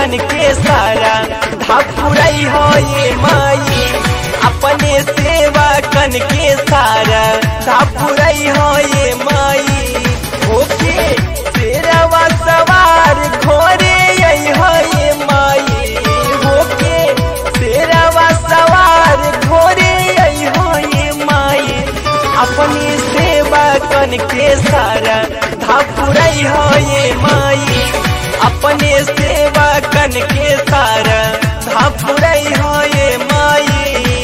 कन के सारा धापुरई हो ये माई अपने सेवा कन के सारा धापुरई हो ये माई ओके तेरवा सवार घोरे यही हो ये माई ओके तेरवा सवार घोरे यही हो ये माई अपनी सेवा कन के सारा धापुरई हो ये माई अपने सेवा कन के सारा धापुरई हो ये माई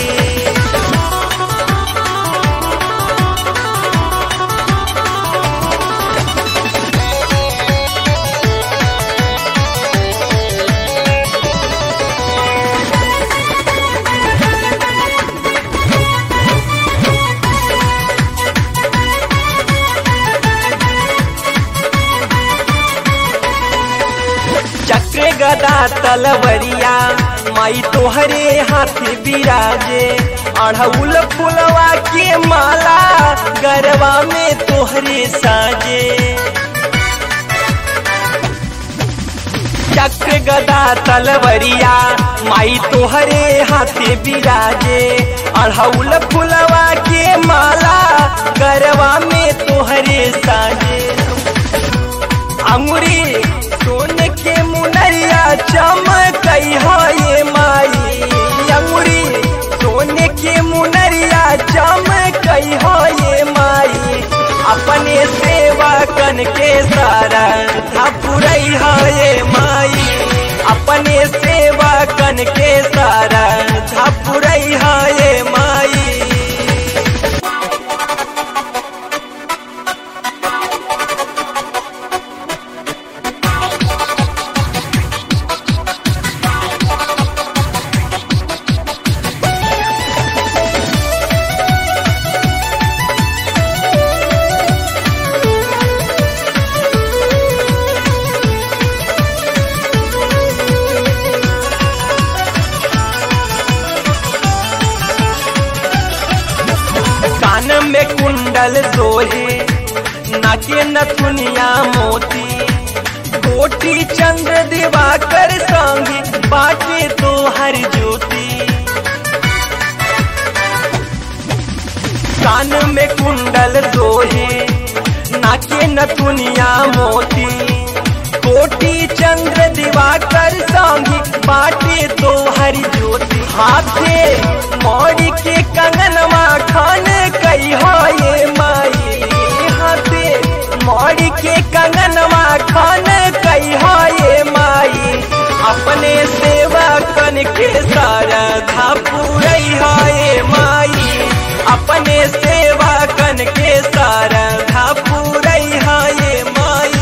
चक्र गदा तलवरिया माई तोहरे हाथ बिराजे अढ़उल फुलवा के माला गरबा में तोहरे साजे चक्र गदा तलवरिया माई तोहरे हाथ बिराजे अढ़उल फुलवा के माला गरबा में तोहरे साजे अंगुरी सोन के मुनरिया चमकई हो ये माई अंगुरी सोन के मुनरिया चमकई हो ये माई अपने सेवा कन के सारा धापुरई हो ये माई अपने सेवा कन के सारा धापुरई हो ये माई कान में कुंडल सोहे नाके नथुनिया मोती कोटी चंद्र दिवाकर संगी बाटे तो हर ज्योति कान में कुंडल सोहे नाके नथुनिया मोती कोटी चंद्र दिवाकर संगी बाटे तो हरि ज्योति हाथे मौरी के कंगनवा खान कई हो ये माई हाथे मौरी के कंगनवा खान कई हो ये माई अपने सेवा कन के सारा धापुरई हो ये माई अपने सेवा कन के सारा धापुरई हो ये माई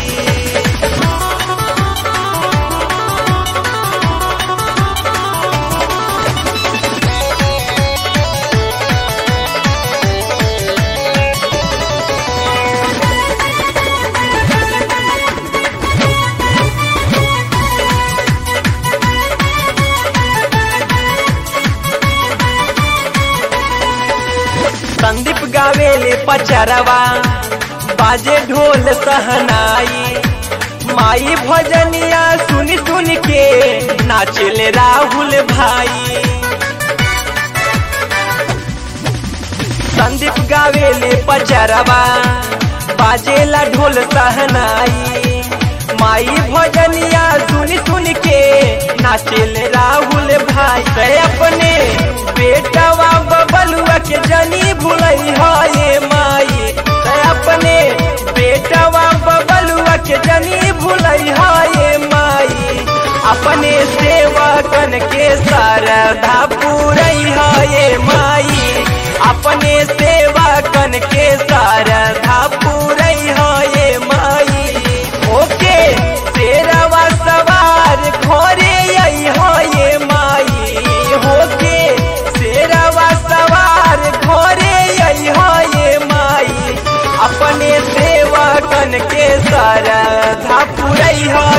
संदीप गावेले पचरवा बाजे ढोल सहनाई माई भजनिया सुन सुन के नाचले राहुल भाई संदीप गावेले पचरवा बाजेला ढोल सहनाई माई भजनिया सुन सुन के नाचले राहुल भाई ते अपने बेटवा बबलुआ के जनी भूलई हो ये माई ते अपने बेटवा बबलुआ के जनी भूलई हो ये माई अपने सेवा कन के सारा धापुरई हो ये माई अपने सेवा कन के सारा धापुरई हो ये माई ओके तेरवा सवार घोरे यही हो ये माई होके तेरवा सवार घोरे यही हो ये माई अपने सेवा कन के सारा धापुरई हो